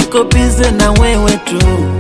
niko bize na wewe tu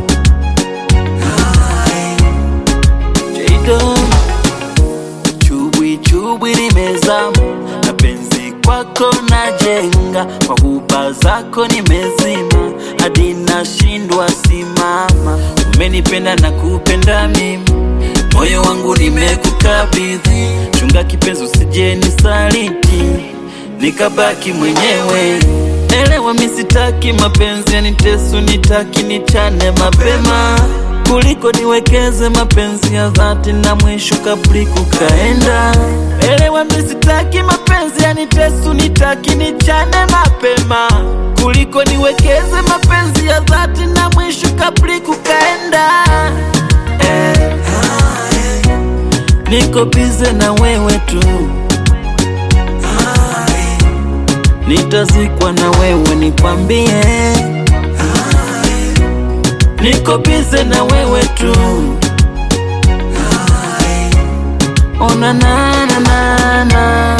Jado chubwi chubwi nimezama na penzi kwako najenga kwa huba zako nimezima hadi nashindwa simama umenipenda na kupenda mimi moyo wangu nimekukabidhi chunga kipenzi usije nisaliti nikabaki mwenyewe elewa misitaki mapenzi yanitesu nitaki nichane mapema kuliko niwekeze mapenzi ya dhati na mwisho kabli kukaenda elewa misitaki mapenzi yanitesu nitaki nichane mapema kuliko niwekeze mapenzi ya dhati na mwisho kabli kukaenda eh. Niko bize na wewe tu, nitazikwa na wewe, nikwambie. Niko bize na wewe tu, ona na na na na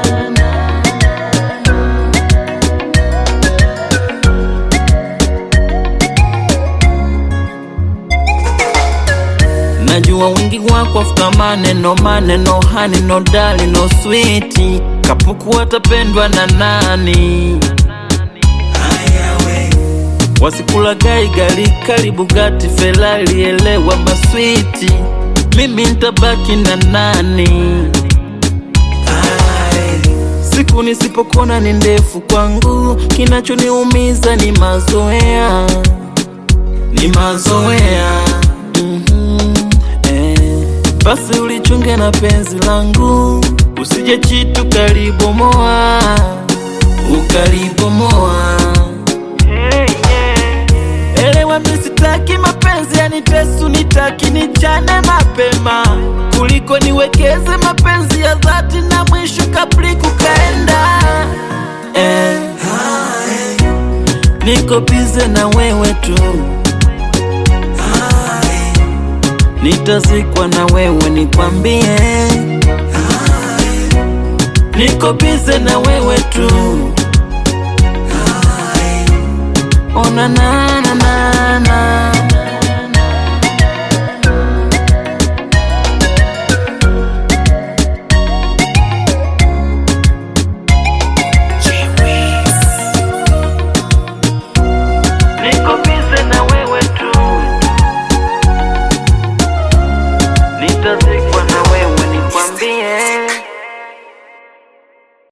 Najua wingi wako afuta maneno maneno hani no dali no switi kapuku atapendwa na nani wasikula gai gali karibu gati felali elewa maswiti mimi ntabaki na nani siku nisipokona ni ndefu kwangu kinachoniumiza ni mazoea ni mazoea Mhm, eh. Basi ulichunge na penzi langu, usije chitu kalibomoa, ukalibomoa. Elewa mimi sitaki mapenzi yanitesu, nitaki nichane mapema kuliko niwekeze mapenzi ya dhati na mwisho kabli kukaenda. Eh, niko bize na wewe tu nitazikwa na wewe, nikwambie. Niko bize na wewe tu, ona na na na